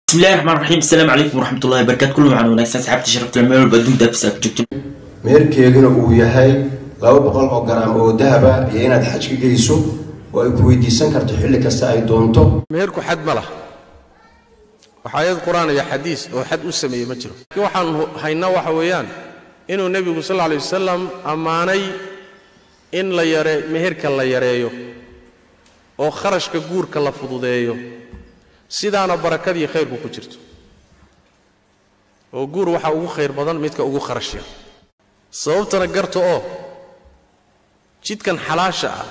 bismillahi raxmaan raxiim asalaamu calaykum waraxmatullahi wabarakatu kullu macaan wanaagsan saxaabta sharafta meel walba adduunka daabisa ku joogto meherkeeduna uu yahay laba boqol oo garaam oo dahaba iyo inaad xaj ka geyso oo ay ku weydiisan karto xilli kasta ay doonto meherku xad ma lah wax aayad qur-aan iyo xadiis oo xad u sameeyey ma jiro laakiin waxaan haynaa waxa weeyaan inuu nebigu sal alay wasalam ammaanay in la yare meherka la yareeyo oo kharashka guurka la fududeeyo sidaana barakadii khayrku ku jirto oo guur waxaa ugu khayr badan midka ugu kharash yar sababtana garta oo jidkan xalaasha ah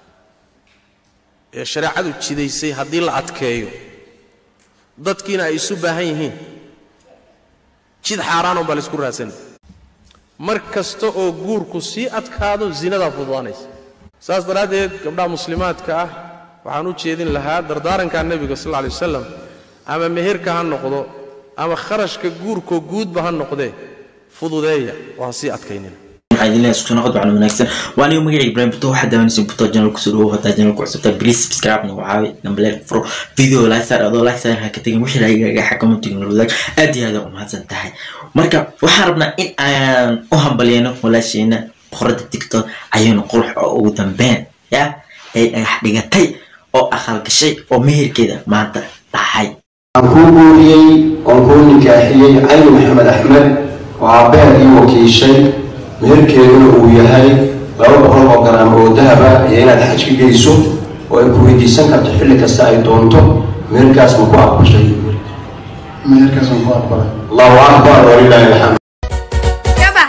ee shareecadu jidaysay haddii la adkeeyo dadkiina ay isu baahan yihiin jid xaaraanun baa laysku raadsanay mar kasta oo guurku sii adkaado zinadaa fududaanaysa saas daraaddeed gabdhaha muslimaadka ah waxaan u jeedin lahaa dardaaranka nebiga sal lay wasalam ama meherka ha noqdo ama kharashka guurkoo guudba ha noqdee fududeeya oo ha sii adkaynina waxaa idin leeyahay isku naqad waxaan wanaagsan waa aniga magaciga ibrahim buto waxaa daawanaysa buto channel kusoo dhawow hadaa channel ku cusubtaa please subscribe na wacaawi nambaleel furo video like saar adoo like saar ha ka tegin wixii raayiga xakama tigin wadaag aad iyo aad u mahadsan tahay marka waxaan rabnaa in aan u hambalyeeno walaasheena boqorada tiktok ayaynu qurux oo ugu dambeyn ya ay dhagax dhigatay oo aqal gashay oo meherkeeda maanta dhacay waxaan kuu guuriyey oon kuu nikaaxiyey cali maxamed axmed oo aabbeher ii wakiishay meherkeeduna uu yahay laba boqol oo garaam oo dahaba iyo inaad xaj ka geyso oo ay ku weydiisan karto xilli kasta ay doonto meherkaas ma ku aqbashay meherkaas waan ku aqbalay allahu akbar walilaahi alxamd كبح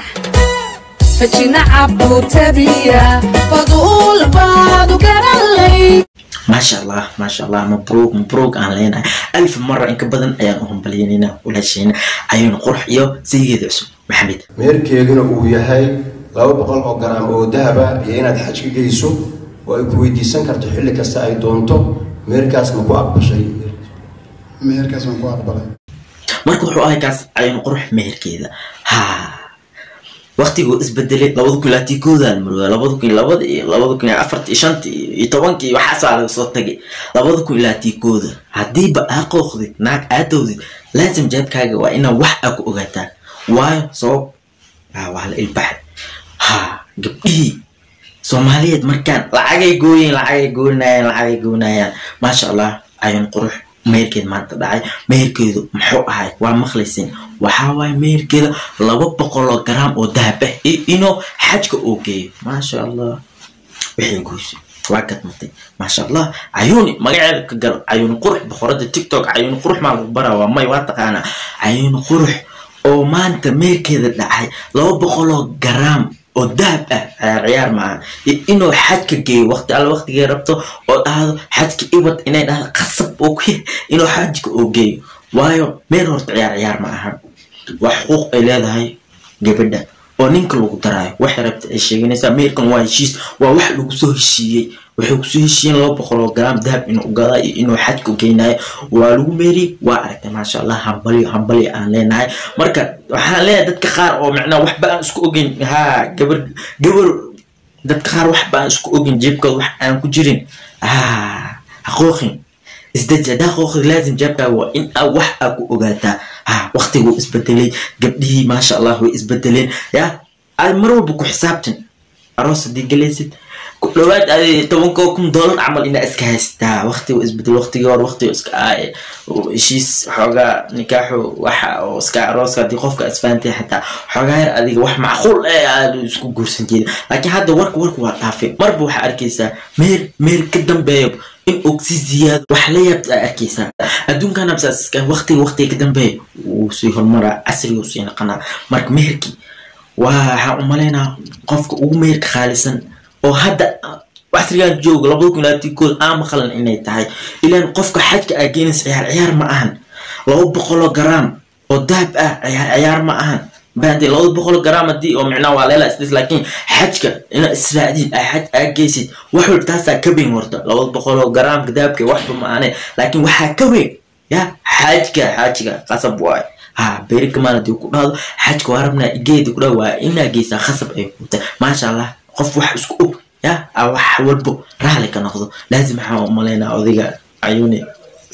فجينا عبو تبيا فضول بعض وقرالي maasha allah maasha allah mabruuq mabruuq aan leenahay alf mara inka badan ayaan u hambalyeynayna walaasheena ayaynu qurux iyo saygeeda cusub maxamed meherkeeduna uu yahay laba boqol oo garaam oo dahaba iyo inaad xaj ka geyso oo ay ku weydiisan karto xilli kasta ay doonto meherkaas ma ku aqbashay meherkaas waan ku aqbalay marka wuxuu ahay kaas ayaynu qurux meherkeeda ha waqtiguu isbedelay labada kun ilaa tii koodaan marooda labada kun iyo labada iyo labada kun iyo afarta iyo shanta iyo tobanka iyo waxaasaa laga soo tagay labada kun ilaa tii kooda haddiiba aa qooqdid naag aadowdid laazim jeebkaaga waa inaa wax aa ku ogaataa waayo sabab ah, waa la ilbaxay ha gabdhihii soomaaliyeed markaan lacagay gooyeen lacagay goynayaan lacagay goynayaan maasha allah ayuun qurux meherkeed maanta dhacay meherkeedu muxuu ahay waa maqlaysin waxaa waaye meherkeeda laba boqol oo garaam oo dahab ah iyo inuu xajka uu geeyo maasha allah wixii goysay waa gadmatay maasha allah cayuuni magaceeda ka garo cayuuni qurux boqorada tiktok cayuuni qurux maa lagu baraa waa may waa taqaanaa cayuuni qurux oo maanta meerkeeda dhacay laba boqol oo garaam oo dahab ah ciyaar ciyaar maaha iyo inuu xajka geeyo waqti alla waqtigay rabto oo dhahdo xajka iwad inay dhahdo qasab oo ku inuu xajka oo geeyo waayo meel horta ciyaar ciyaar ma aha waa xuquuq ay leedahay gabadha oo ninka lagu daraayo waxay rabta ay sheeganaysaa meerkan waa heshiis waa wax lagu soo heshiiyey waxay kusoo heshiiyeen laba boqol oo garaam dahab inuu gadaa iyo inuu xajka geynayo waa lagu meeriyey waa aragtay maasha allah hambalyo hambalyo aan leenahay marka waxaan leenahay dadka qaar oo macnaa waxba aan isku ogeyn ha gabar gabar dadka qaar waxba aan isku ogeyn jeebkooda wax aan ku jirin ha haqooqin isdeji haddaa qooqdi laazim jeebkaaga waa in aa wax aa ku ogaataa ha waqtiguu isbedelay gabdhihii maasha allah way isbedeleen ya aad mar walba ku xisaabtan aroos haddii galaysid ku dhawaad aad tobankoo kun doolar camal inaa iska haystaa waqtigu isbedel waqtigii hore waqtigu iska aaye heshiis xoogaa nikaaxu waxa oo iska arooska haddii qofka isfaantay xataa xoogaa yar adiga wax macquul eh aad isku guursan jeeda laakiin hadda warka warka waa dhaafay marba waxaa arkaysaa meer meer ka dambeeyo in og si ziyaado wax la yaabta aa arkaysaa adduunkan absaasiska waqtiga waqtiga ka dambeeya wuu sii horumaraa casriga sii naqanaa marka meherkii waa waxaan u malaynaa qofka ugu meherka khaalisan oo hadda casrigan jooga labada kun ilaa tikood aan maqlan inay tahay ilaan qofka xajka aa geenaysa ciyaar ciyaar ma ahan laba boqoloo garaam oo dahab ah ciyaar ciyaar ma ahan baante laba boqol garaam haddii oo micnaa waa leela isdhis laakiin xajka inaad israacdid aa xaj aa geysid wax walba taasaa ka weyn horta laba boqoloo garaamka dahabka waxba ma ahane laakiin waxaa ka weyn ya xajka xajka qasab waaye ha beri kamaan haddii ku dhahdo xajka waa rabnaa geedi ku dhahdo waa inaa geysaa khasab ay kuta maasha allah qof wax isku og ya aa wax walbo raali ka noqdo laazim waxaan u malaynaa odayga cayuuni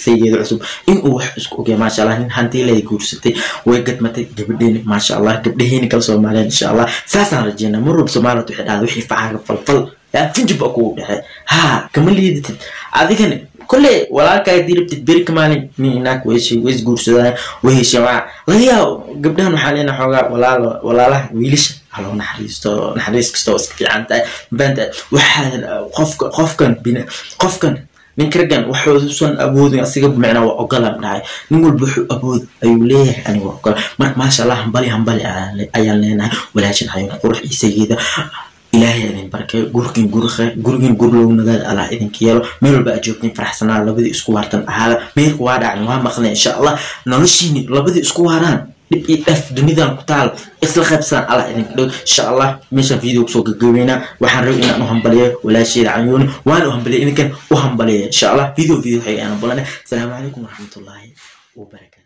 saygeeda cusub inuu wax isku ogya maasha allah nin hantiileeda guursatay way gadmatay gabadheeni maasha allah gabdhaheeni kala soomaaliyan insha allah saasaan rajeynaa mar walba soomaaliyad waxay dhahda wixii facaaga falfal yaa finjib kugu dhexe ha kama liidatid adigana kolley walaalkaaga diribtid beri kamaalin nin inaag weyshay way isguursadaan way hesheen waa laga yaabo gabdhahan waxaa leena xoogaa walaal walaalaha wiilasha haloo naxariisto naxariis kasta oo iska fiican tahay banta waxaadan qofka qofkan bina qofkan ninka raggan waxuusan awoodin asiga micnaa waa ogolaan dhahay nin walba wuxuu awood ayuu leeyahay aniga waa ogola marka maasha allah hambali hambali ayaan leenahay walaashin hayoon qurux isageeda ilaahay idin barkeeyo gurigin gurikhe gurigin gurlow nagaad allah idinka yeelo meel walba aad joogtiin faraxsanaa labadii isku waartan ahaada meelka waa dhacni waa maqnay insha allah noloshiini labadii isku waaraan dhib iyo dhaf dunidan ku taal isla qaybsan allah idinka dhow insha allah meeshaan video kusoo gagabeynaa waxaan rabay inaan u hambaliyo walaasheeda canyuuni waan u hambaliya idinkan u hambaliya insha allah video video waxay aan balanay asalaamu calaykum waraxmatullaahi wabarakaatu